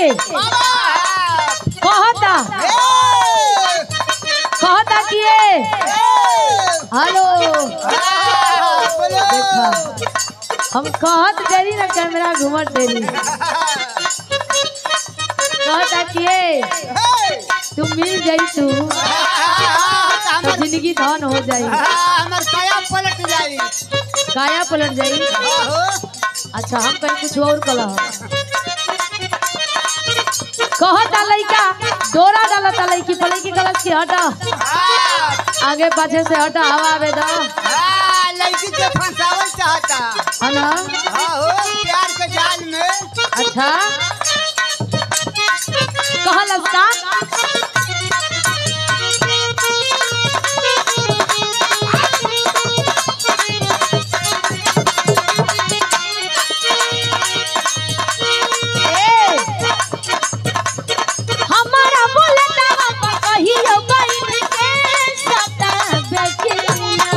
कहता कहता कि ए हेलो देखा हम कहत जरी ना कैमरा घुमत देली कहता कि ए तू मिल जाई तू तो जिंदगी धन हो जाई हमर काया पलट जाई काया पलट जाई आहो अच्छा हम कहीं कुछ और कला कहता लइका डोरा डालता लइकी पलकी गलत की हटा आ आगे पाछे से हटा हवा आवे दा आ लड़की के फंसावल चाहता है ना आहो प्यार के जाल में अच्छा कहलस का ए, हमारा बोलता कहियो बहिन के सतावे के ना।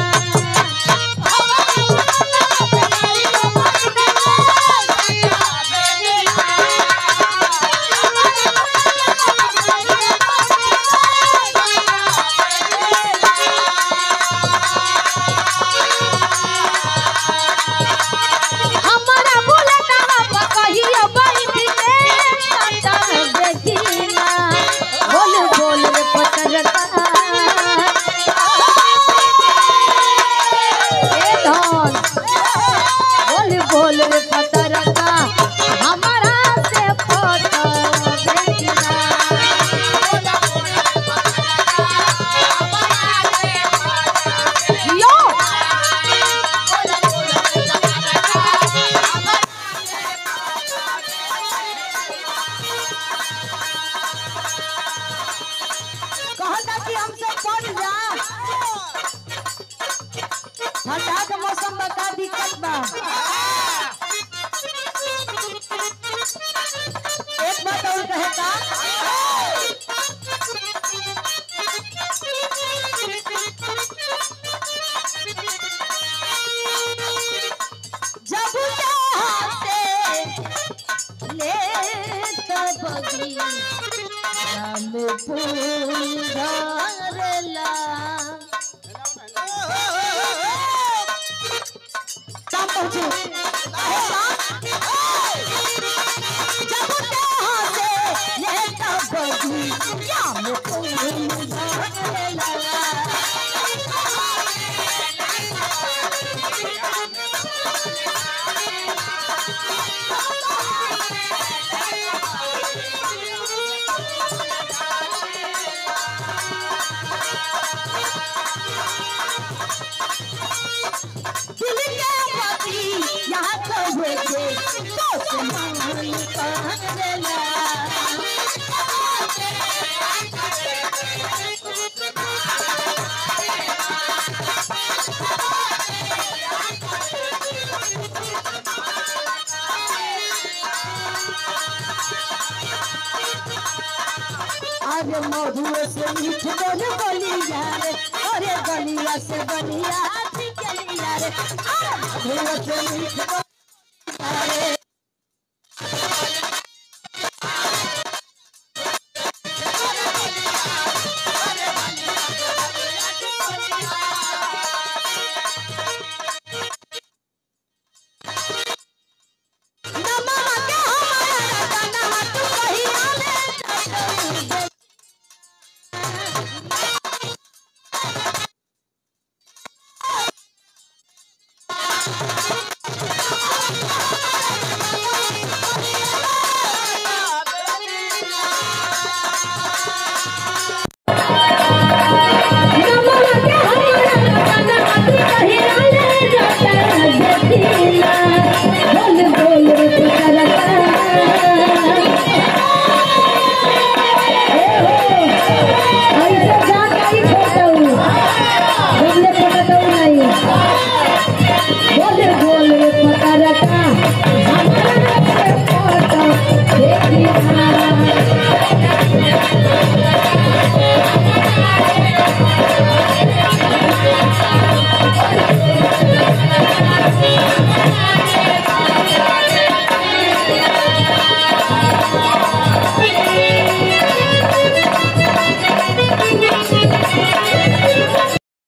हमारा बोलता कहियो बहिन के सतावे के ना। बोल बोल रे पतरका ए धन बोल बोल रे पतरका हमारा से फोटो देखना यो कहता कि हमसे पढ़ जा ठंडा के मौसम में का दिक्कत बा एक बात और कहता जब चाहते ले तबगी राम फूल धरला काम पहुंचे जब चाहते ले तबगी राम फूल धरला दिल के पति यहाँ तो हुए थे तो से मान कहला अरे मधुए से मीठ बोल बोलिया रे अरे गलिया से बलिया निकलिया रे अरे मधुए से मीठ बोल